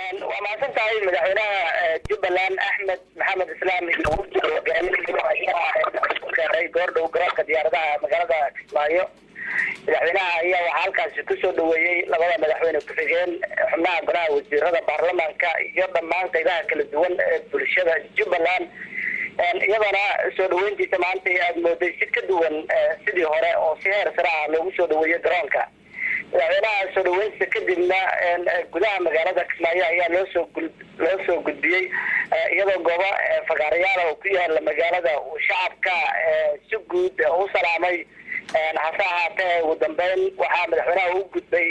waa mahadsan tahay madaxweynaha jubbaland axmed maxamed islaam gaaray goordhow garoonka diyaaradaha magaalada kismaayo madaxweynaha ayaa waxaa halkaasi kusoo dhaweeyey labada madaxweyne ku-xigeen xubnaha golaha wasiirada baarlamaanka iyo dhammaan qaybaha kala duwan ee bulshada jubbaland iyadoona soo dhaweyntiisa maanta aada mooday si ka duwan sidii hore oo si heer sare ah loogu soo dhaweeyey garoonka madaxweynaha soo dhaweyntiisa kadibna gudaha magaalada kismaayo ayaa loosoo loo soo gudbiyey iyadoo goobo fagaarayaal oo ku yaala magaalada uu shacabka si guud u salaamay hase ahaatee ugu dambeyn waxaa madaxweynaha u gudbay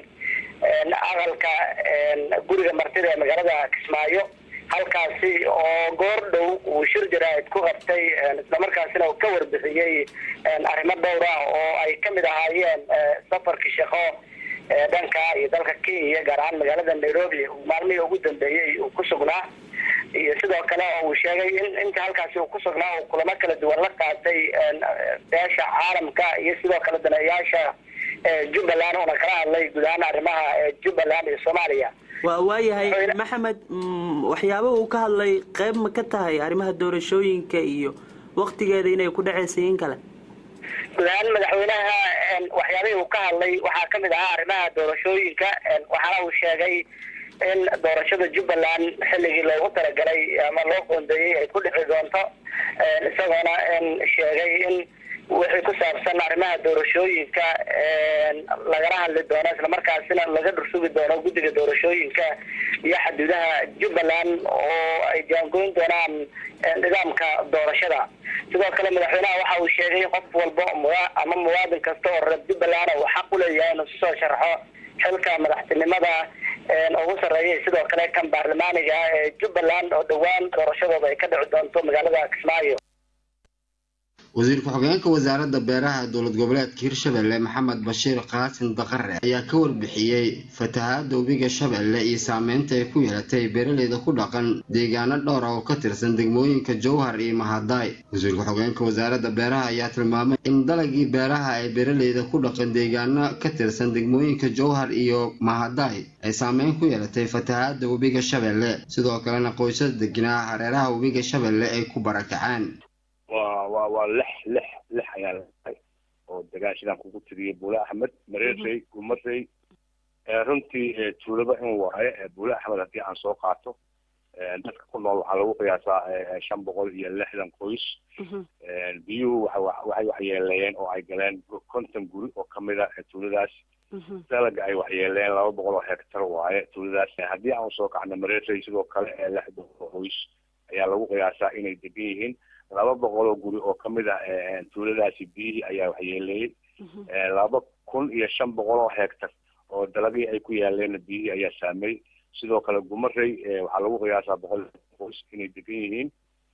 aqalka guriga martida ee magaalada kismaayo halkaasi oo goor dhow uu shir jaraa'id ku qabtay islamarkaasina uu ka warbixiyey arrimo dhowr ah oo ay kamid ahaayeen safarkii shaqo dhanka iyo dalka kenya gaar ahaan magaalada nairobi maalmihii ugu dambeeyey uu ku sugnaa iyo sidoo kale oo uu sheegay in inta halkaasi uu ku sugnaa uu kulamo kala duwan la qaatay beesha caalamka iyo sidoo kale daneeyaasha jubbaland uuna kala hadlay guud ahaan arrimaha jubbaland iyo soomaaliya waa waayahay maxamed waxyaaba uu ka hadlay qayb ma ka tahay arrimaha doorashooyinka iyo waktigeeda inay ku dhacaysa in kale guud ahaan madaxweynaha waxyaabihii uu ka hadlay waxaa kamid ahaa arrimaha doorashooyinka waxaana uu sheegay in doorashada jubbaland xilligii loogu talagalay ama loo qoondeeyey ay ku dhici doonto isagoona sheegay in wixii ku saabsan arrimaha doorashooyinka lagala hadli doono islamarkaasina laga dhursugi doono guddiga doorashooyinka iyo xaduudaha jubbaland oo ay jaangoyn doonaan nidaamka doorashada sidoo kale madaxweynaha waxa uu sheegay in qof walba ama muwaadin kasta oo reer jubbaland uu xaq u leeyahay inuu sisoo sharxo xilka madaxtinimada ugu sarreeyay sidoo kale kan baarlamaaniga ee jubbaland oo dhowaan doorashadooda ay ka dhici doonto magaalada kismaayo wasiir ku-xigeenka wasaaradda beeraha dowlad goboleedka hirshabelle maxamed bashiir qaasin daqare ayaa ka warbixiyey fatahaada webiga shabeelle iyo saameynta ay ku yeelatay beeraleyda ku dhaqan deegaano dhowra oo ka tirsan degmooyinka jowhar iyo mahadaay wasiir ku-xigeenka wasaaradda beeraha ayaa tilmaamay in dalagii beeraha ay beeraleyda ku dhaqan deegaano ka tirsan degmooyinka jowhar iyo mahadaay ay saameyn ku yeelatay fatahaada webiga shabeelle sidoo kalena qoysas degnaa hareeraha webiga shabeelle ay ku barakaceen wa wa waa lix lix lix ayaa lahay oo degaan sidaan kugu tiriyey buule axmed mareerey gumarey runtii tuulaba in waaye buule axmed haddii aan soo qaato dadka ku nool waxaa lagu qiyaasaa shan boqol iyo lixdan qoys biyuhu waxay waxyeeleeyeen oo ay galeen konton guri oo kamid a tuuladaas dalaga ay waxyeeleeyeen laba boqol oo hectar waaye tuuladaas haddii aan soo kacno mareerey sidoo kale lix boqol oo qoys ayaa lagu qiyaasaa inay degan yihiin laba boqol oo guri oo kamid ah tuuladaasi biyihii ayaa waxyeeleeyey laba kun iyo shan boqol oo hectar oo dalagii ay ku yaaleen biyihii ayaa saameeyey sidoo kale gumarey waxaa lagu qiyaasaa boqol qoys inay degan yihiin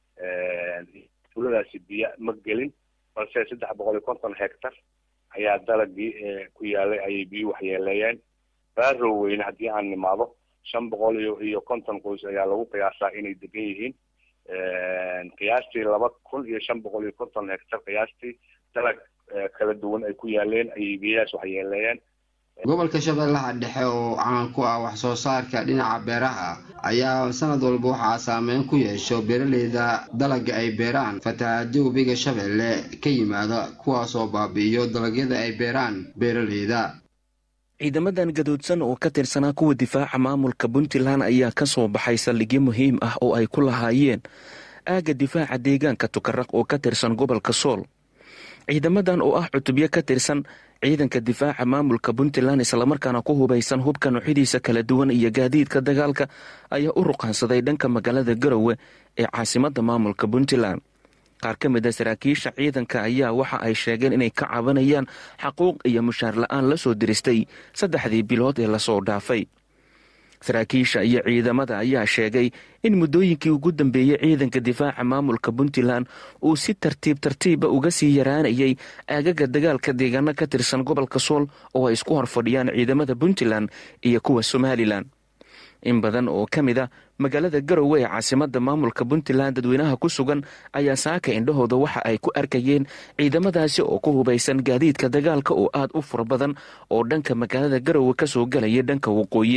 tuuladaasi biyo ma gelin balse saddex boqol iyo konton hectar ayaa dalagii ku yaalay ayay biyuhi waxyeeleeyeen baarow weyne haddii aan nimaado shan boqol iyo iyo konton qoys ayaa lagu qiyaasaa inay degan yihiin qiyaastii laba kun iyo shan boqol iyo konton hectar qiyaastii dalag kala duwan ay ku yaaleen ayay biyahaas waxyeeleeyeen gobolka shabeellaha dhexe oo caan ku ah wax soo saarka dhinaca beeraha ayaa sanad walba waxaa saameyn ku yeesho beeraleyda dalaga ay beeraan fatahaado webiga shabeelle ka yimaada kuwaasoo baabi'iyo dalagyada ay beeraan beeraleyda ciidamadan gadoodsan oo ka tirsanaa kuwa difaaca maamulka puntland ayaa ka soo baxay saldhigyo muhiim ah oo ay ku lahaayeen aagga difaaca deegaanka tukaraq oo ka tirsan gobolka sool ciidamadan oo ah cutubyo ka tirsan ciidanka difaaca maamulka puntland islamarkaana ku hubaysan hubka noocyadiisa kala duwan iyo gaadiidka dagaalka ayaa u ruqaansaday dhanka magaalada garowe ee caasimada maamulka puntland qaar ka mid a saraakiisha ciidanka ayaa waxa ay sheegeen inay ka cabanayaan xaquuq iyo mushaar la-aan la soo diristay saddexdii bilood ee lasoo dhaafay saraakiisha iyo ciidamada ayaa sheegay in muddooyinkii ugu dambeeyey ciidanka difaaca maamulka puntland uu si tartiib tartiiba uga sii yaraanayay aagaga dagaalka deegaano ka tirsan gobolka sool oo ay isku horfadhiyaan ciidamada puntland iyo kuwa somalilan in badan oo ka mid a magaalada garowe ee caasimada maamulka puntland dadweynaha ku sugan ayaa saaka indhahooda waxa ay ku arkayeen ciidamadaasi oo ku hubaysan gaadiidka dagaalka oo aad u fara badan oo dhanka magaalada garowe kasoo galaya dhanka waqooyi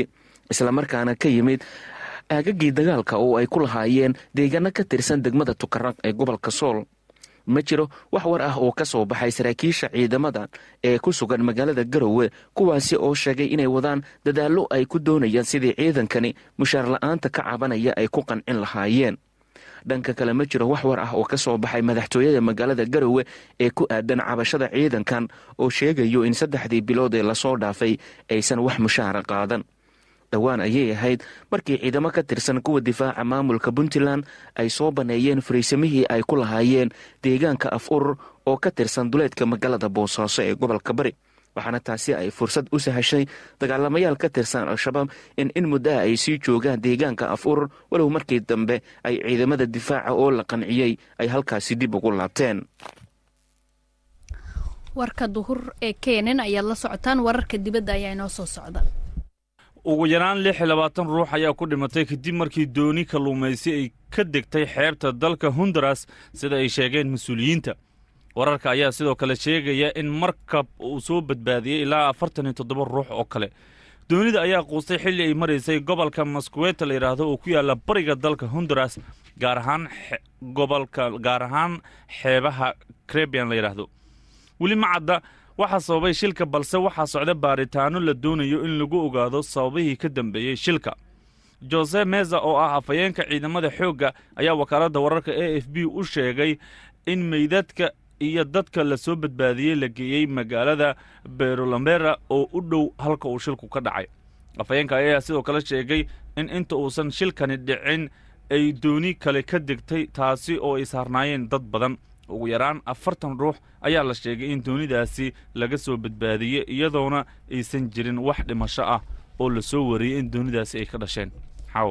islamarkaana ka yimid aagagii dagaalka oo ay ku lahaayeen deegaano ka tirsan degmada tukaraq ee gobolka sool ma jiro wax war ah oo ka soo baxay saraakiisha ciidamadan ee ku sugan magaalada garowe kuwaasi oo sheegay inay wadaan dadaallo ay ku doonayaan sidii ciidankani mushaar la-aanta ka cabanaya ay ku qancin lahaayeen dhanka kale ma jiro wax war ah oo ka soo baxay madaxtooyada magaalada garowe ee ku aadan cabashada ciidankan oo sheegayo in saddexdii bilood ee lasoo dhaafay aysan wax mushaara qaadan dhowaan ayay ahayd markii ciidamo ka tirsan kuwa difaaca maamulka puntland ay soo banneeyeen fariisamihii ay ku lahaayeen deegaanka af urur oo ka tirsan duleedka magaalada boosaaso ee gobolka bari waxaana taasi ay fursad u sahashay dagaalamayaal ka tirsan al-shabaab in in muddaha ay sii joogaan deegaanka af urur walow markii dambe ay ciidamada difaaca oo la qanciyey ay halkaasi dib ugu laabteen warka duhur ee keenan ayaad la socotaan wararka dibadda ayaa inoo soo socda ugu yaraan lix iyo labaatan ruux ayaa ku dhimatay kadib markii dooni kalluumaysi ay ka degtay xeebta dalka honduras sida ay sheegeen mas-uuliyiinta wararka ayaa sidoo kale sheegaya in markab uu soo badbaadiyey ilaa afartan iyo toddoba ruux oo kale doonida ayaa quustay xilli ay maraysay gobolka maskuweta la yidhaahdo oo ku yaalla bariga dalka honduras gaar ahaan gobolka gaar ahaan xeebaha crebian la yidhaahdo weli ma cadda waxaa sababay shilka balse waxaa socda baaritaano la doonayo in lagu ogaado sababihii ka dambeeyey shilka jose meza oo ah afhayeenka ciidamada xoogga ayaa wakaaladda wararka a f b u sheegay in meydadka iyo dadka la soo badbaadiyey la geeyey magaalada berolambera oo u dhow halka uu shilku ka dhacay afhayeenka ayaa sidoo kale sheegay in inta uusan shilkani dhicin ay dooni kale ka degtay taasi oo ay saarnaayeen dad badan ugu yaraan afartan ruux ayaa la sheegay in doonidaasi laga soo badbaadiyey iyadoona aysan jirin wax dhimasho ah oo la soo wariyey in doonidaasi ay ka dhasheen xaw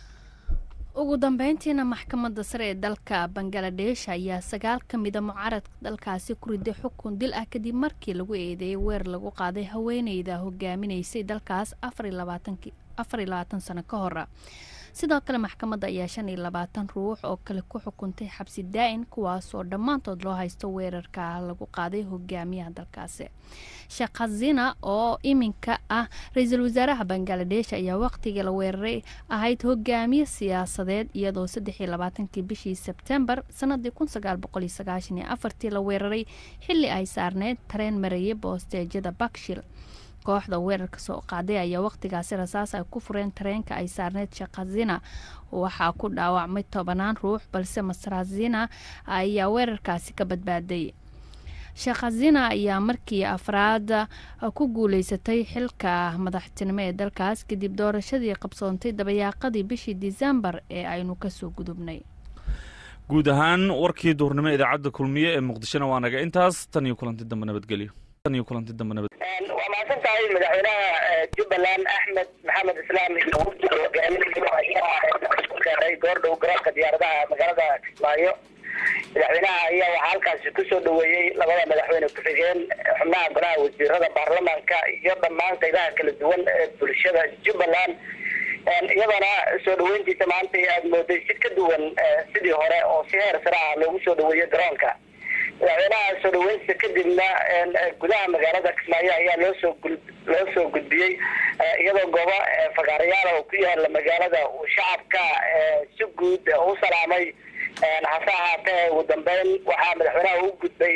ugu dambeyntiina maxkamadda sare ee dalka bangaladesh ayaa sagaal ka mida mucaaradka dalkaasi ku riday xukun dil ah kadib markii lagu eedeeyey weer lagu qaaday haweeneyda hogaaminaysay dalkaas afar iyo labaatan sano ka hora sidoo kale maxkamadda ayaa shan iyo labaatan ruux oo kale ku xukuntay xabsi daa-in kuwaasoo dhammaantood loo haysto weerarka lagu qaaday hogaamiyaha dalkaasi sheekh khazina oo iminka ah ra-iisul wasaaraha bangaladesh ayaa waqtigii la weeraray ahayd hogaamiye siyaasadeed iyadoo saddex iyo labaatankii bishii sebtembar sanadii kun sagaal boqol iyo sagaashan iyo afartii la weeraray xilli ay saarneyd tareen marayay boosteejyada bakshil kooxda weerarka soo qaaday ayaa waqtigaasi rasaas ay ku fureen tareenka ay saarneyd sheekhazina waxaa ku dhaawacmay tobanaan ruux balse masrazina ayaa weerarkaasi ka badbaaday sheekhazina ayaa markii afraad ku guuleysatay xilka madaxtinimo ee dalkaas kadib doorashadii qabsoontay dabayaaqadii bishii disembar ee aynu kasoo gudubnay guud ahaan warkii duurnimo idaacadda kulmiye ee muqdishona waa naga intaas tan iyo kulanti dambe nabadgelyo tan iyo kulanti dambe nabad waa mahadsan tahay madaxweynaha jubbaland axmed maxamed islaam iyo wafdiga hogaaminaya ayaa gaaray goordhow garoonka diyaaradaha magaalada kismaayo madaxweynaha ayaa waxaa halkaasi kusoo dhaweeyey labada madaxweyne ku-xigeen xubnaha golaha wasiirada baarlamaanka iyo dhammaan qaybaha kala duwan ee bulshada jubbaland iyadoona soo dhaweyntiisa maanta aada mooday si ka duwan sidii hore oo si heer sare ah loogu soo dhaweeyey garoonka madaxweynaha soo dhaweyntiisa kadibna gudaha magaalada kismaayo ayaa loosoo loo soo gudbiyey iyadoo goobo fagaarayaal oo ku yaala magaalada uu shacabka si guud u salaamay hase ahaatee ugu dambeyn waxaa madaxweynaha u gudbay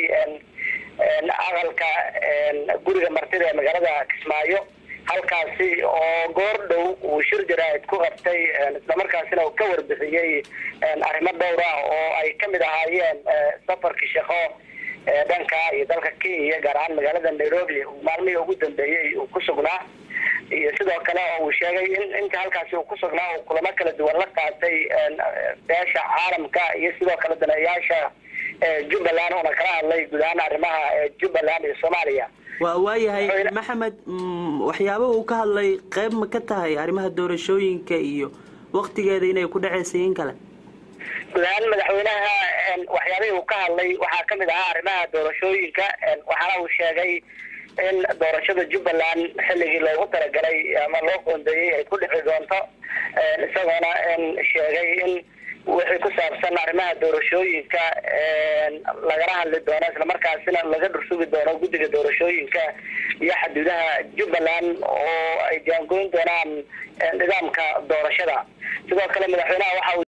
aqalka guriga martida ee magaalada kismaayo halkaasi oo goor dhow uu shir jaraa'id ku qabtay islamarkaasina uu ka warbixiyey arrimo dhowr ah oo ay kamid ahaayeen safarkii shaqo dhanka iyo dalka kenya gaar ahaan magaalada nairobi maalmihii ugu dambeeyey uu ku sugnaa iyo sidoo kale oo uu sheegay in inta halkaasi uu ku sugnaa uu kulamo kala duwan la qaatay beesha caalamka iyo sidoo kale daneeyaasha jubbaland uuna kala hadlay guud ahaan arrimaha jubbaland iyo soomaaliya waa waayahay maxamed waxyaaba uu ka hadlay qayb ma ka tahay arrimaha doorashooyinka iyo waktigeeda inay ku dhacaysa in kale guud ahaan madaxweynaha waxyaabihii uu ka hadlay waxaa kamid ahaa arrimaha doorashooyinka waxaana uu sheegay in doorashada jubbaland xilligii loogu talagalay ama loo qoondeeyey ay ku dhici doonto isagoona sheegay in wixii ku saabsan arrimaha doorashooyinka lagala hadli doono islamarkaasina laga dhursugi doono guddiga doorashooyinka iyo xaduudaha jubbaland oo ay jaangoyn doonaan nidaamka doorashada sidoo kale madaxweynaha waxa uu